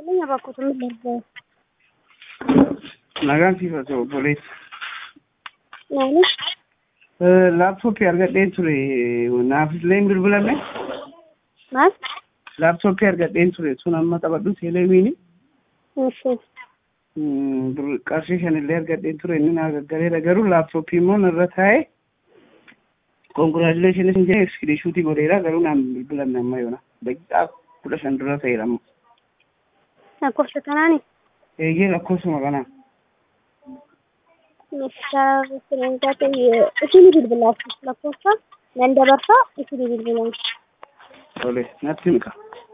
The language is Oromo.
Qulqullina bakkoota miidhagina. Nagaan siifatu obboleessa. Naanis Laaptooppii argadheen ture naaf illee hin bilbilamne. maal? Laaptooppii argadheen ture sun amma taphadhu teeleemiini. Isin Qarshii shan illee argadheen ture inni naa gaggaleera garuu laaptooppii immoo narra taa'ee konkolaatileeshinis hin jedhee iskiriishuutii godheera garuu naan bilbilamne amma yoona. Daqiiqaa kudha shan dura ta'eera amma. lakkoofsa kanaani Eeyyee lakkoofsuma kanaa. meeshaa sireensaa ta'e isinii bilbilaaf lakkoofsa nan dabarsaa isinii bilbilan. Tole natti himka.